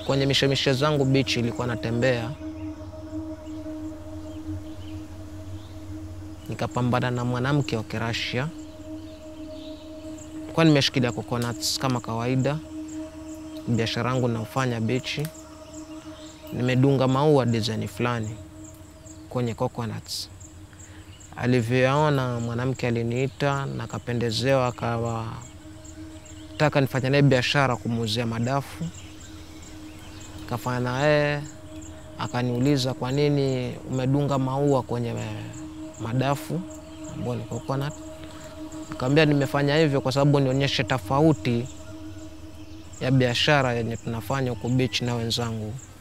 kwenye mishemishe zangu bichi ilikuwa natembea, nikapambana na mwanamke wa Kirashia. Kwa nimeshikilia coconuts kama kawaida, biashara yangu naufanya bichi. Nimedunga maua design fulani kwenye coconuts. Alivyoyaona mwanamke aliniita na akapendezewa, akawa taka nifanya naye biashara kumuuzia madafu. Kafanya na yeye, akaniuliza kwa nini umedunga maua kwenye madafu ambao ni coconut. Nikamwambia nimefanya hivyo kwa sababu nionyeshe tofauti ya biashara yenye tunafanya huku bichi na wenzangu.